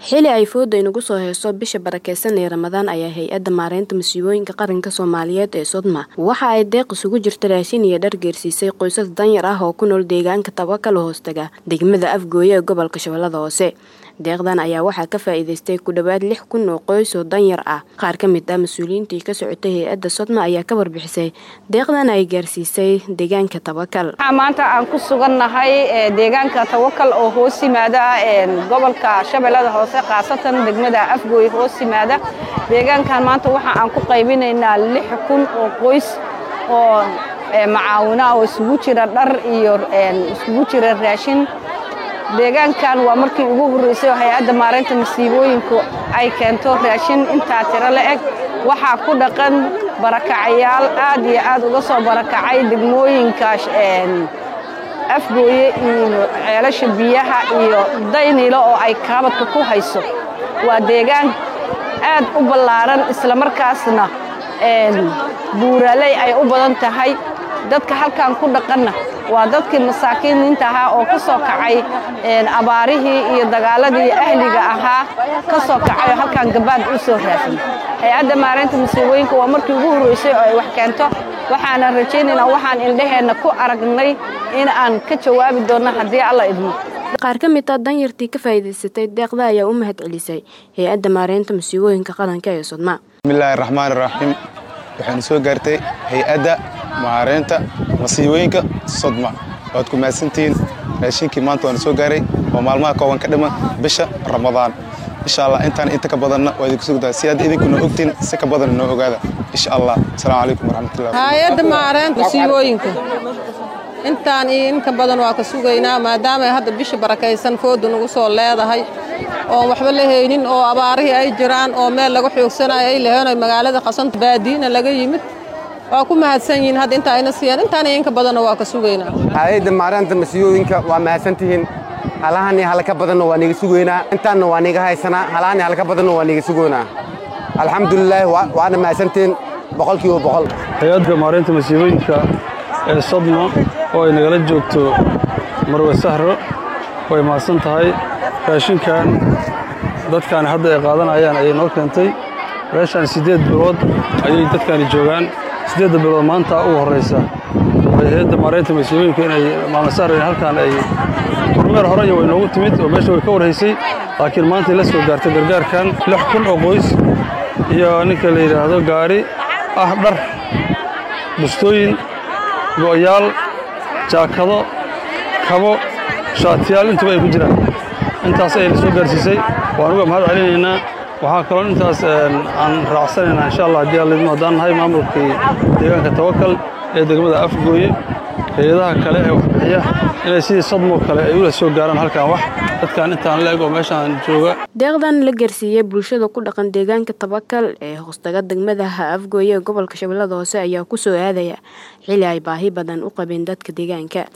xili ay fooda inagu soo heyso bisha barakeysan ee ramadaan ayaa hay-adda maareynta masiibooyinka qaranka soomaaliyeed ee sodma waxa ay deeq isugu jirta raashin iyo dhar geersiisay qoysas danyar ah oo ku nool deegaanka tabakal hoostaga degmada afgooye ee gobolka shabeellada hoose deeqdan ayaa waxaa ka faa-iideystay ku dhowaad lix kun oo qoys oo danyar ah qaar ka mid ah mas-uuliyiintii ka socotay hay-adda sodma ayaa ka warbixisay deeqdan ay gaarsiisay deegaanka tabakal maanta aan ku sugannahay deegaanka tawakal oo hoos yimaada gobolka shabeellada hoose khaasatan degmada afgooy hoos yimaada deegaankan maanta waxa aan ku qaybinaynaa lix kun oo qoys oo macaawina oo isugu jira dhar iyo isugu jira raashin deegaankan waa markii ugu horreysay oo hay-adda maareynta masiibooyinku ay keento raashin intaa tiro la eg waxaa ku dhaqan barakacayaal aad iyo aad uga soo barakacay degmooyinka afgooye iyo ceelasha biyaha iyo daynilo oo ay kaabadka ku hayso waa deegaan aad u ballaaran islamarkaasna buuraaley ay u badan tahay dadka halkan ku dhaqanna waa dadkii masaakiiniinta ahaa oo ka soo kacay abaarihii iyo dagaaladii ahliga ahaa ka soo kacay oo halkan gabaad u soo raadsan hay-adda maareynta masiibooyinka waa markii ugu horreysay oo ay wax keento waxaana rajaynaynaa waxaan indhaheenna ku aragnay in aan ka jawaabi doonno haddii alla idmo qaar ka mid ah danyartii ka faa'iidaysatay deeqda ayaa u mahad celisay hay-adda maareynta masiibooyinka qaranka ee sodma bismillaahi raxmaani raxiim waxaanu soo gaartay hay-adda maareynta masiibooyinka sodma waad ku mahadsantihiin raashinkii maanta waana soo gaaray oo maalmaha kooban ka dhiman bisha ramadaan insha allah intaan inta ka badanna waa idinku sugdaa si aad idinkuna ogtiin si ka badan noo ogaada insha allah asalaamu calaykum waraxmatullah hay-adda maareynta masiibooyinka intaan iyo inka badan waa ka sugaynaa maadaama hadda bisha barakaysan fooda nagu soo leedahay oon waxba la haynin oo abaarihii ay jiraan oo meel laga xoogsanayo ay laheen magaalada qasanta baadiina laga yimid waa ku mahadsan yihiin hadda inta ayna siiyaan intaan iyo inka badanna waa ka sugaynaa hay-adda maareynta masiibooyinka waa mahadsantihiin halahan iyo halka badanna waa niga sugaynaa intaanna waa niga haysanaa halahan iyo halka badanna waa niga sugaynaa alxamdulilaahi waana mahadsantihiin boqolkiiba boqol hay-adda maareynta masiibooyinka ee sodma oo ay nagala joogto marwe sahro way mahadsan tahay raashinkan dadkaani hadda ay qaadanayaan ayay noo keentay meeshaan siddeed bilood ayay dadkaani joogaan siddeedda bilood maanta ugu horraysa hay-adda maareynta masiibooyinka inay maama sahro halkaan ay kormeer hore iyo way noogu timid oo meesha way ka warhaysay laakiin maantay la soo gaartay gargaarkan lix kun oo qoys iyo ninka la yidhaahdo gaari ah dhar bustooyin go'yaal jaakado kabo shaatiyaal intuba ay ku jiraan intaas ayayna soo gaarsiisay waan uga mahad celinaynaa waxaa kaloo intaas aan raacsanaynaa insha allah haddii allidmo haddaan nahay maamulkii deegaanka tawakal ee degmada afgooye hay-adaha kale ee waxbixiya inay sidii sadmoo kale ay ula soo gaaraan halkan wax dadkan intaan la eg oo meeshaan jooga deeqdan la gaarsiiyey bulshada ku dhaqan deegaanka tabakal ee hoostaga degmadaha afgooye ee gobolka shabeellada hoose ayaa ku soo aadaya xili ay baahi badan u qabeen dadka deegaanka